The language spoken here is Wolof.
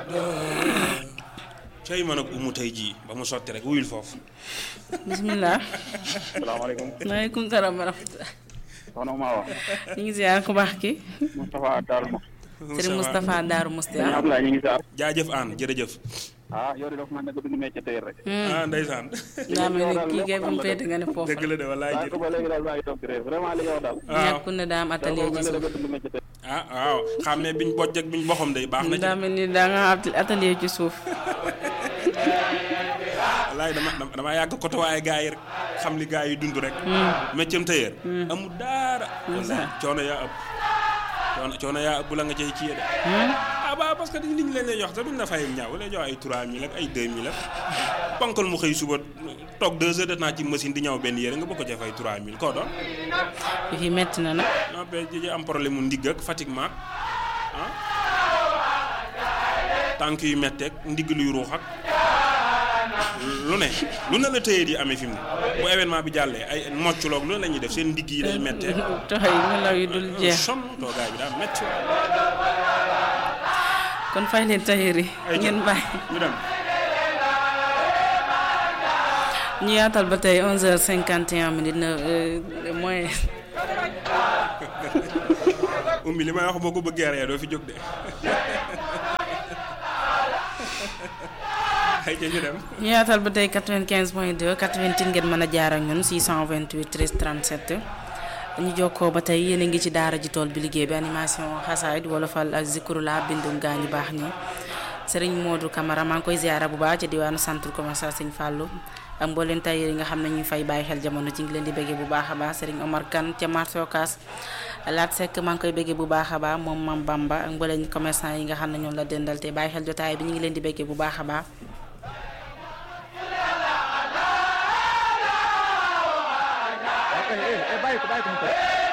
cay man ak umu tey jii ba mu sotti rek wuyul foofu bisimilah. salaamaaleykum maaleykum salaam wa rahmatulah. soxna Mawa ñu ngi ziar ku baax ki Moustapha Darou Mouhty Serigne Moustapha Darou Mousti sëñ ah. Abdoulaye ñu ngi ziar jaajëf aan jërëjëf ah yow de dafa mel ne que duñu métier tey rek ah ndeysaan daa mel ni kii kay bu mu féete nga ne foofu dëgg la de wallaay waaye jë ko ba léegi daal maa ngi toog di réer vraiment li nga wax daal waaw ñàkkul ne daa am atelier dafa ci mel ne suuf. que duñu métier tey ah waaw xam ne biñ bojj ak biñ boxam day baax na ci daa mel ni daa nga am atelier ci suuf. wallaay dama dama dama yàgg côté waaye gars yi rek xam li gars yi dund rek méccam tëyeer amul daara wallaay coono yaa ëpp coono coono yaa ëpp bu la nga cay kiyee de ah ba parce que nit ñi leen lay jox te duñ la fay ñaaw lay jox ay 3000 ak ay 2000 ak ponkal mu xëy suba toog 2 heures de temps ci machine di ñaw benn yére nga bëgg ko cee fay 3000 koo doon fii metti na nag. non ba ji am problème mu ndigg ak fatiguement ah tànk yu metteeg ndigg luy ruux ak lu ne lu ne la tëyee di amee fi mu ne bu événement bi jàllee ay mocculoog lu ne la ñuy def seen ndigg yi day mettee toxay nelaw yi dul jeex. sonn toogaay bi daa metti kon fay leen tailleur yi. Ay, ngeen bàyyi. ñu dem ñu yaatal ba tey 11h51 minutes na moins. ummi li may wax boo ko bëggee ree doo fi jóg de ay ca ñu dem ñu yaatal ba tey 95 point 2 88 ngeen mën a jaar ak ñun 628 13 37 ñu jokkoo ba tey yéen a ngi ci daara ji tool bi liggéey bi animation xasaayid wolofal ak zikrula bindum gaa ñu baax ñi Serigne Modou Camara maa ngi koy ziara bu baax ci diwaanu centre commercial Serigne Fallou ak mbooleen tailleur yi nga xam ne ñuy fay bàyyi xel jamono ci ngi leen di béggee bu baax a baax Serigne Omar Kane ca marché Ocass Laat Seck maa ngi koy béggee bu baax a baax moom Mam Bamba ak mbooleen commerçant yi nga xam ne ñoom la dendal te bàyyi xel jotaay bi ñu ngi leen di béggee bu baax a baax bàyyi ko bàyyi ko mu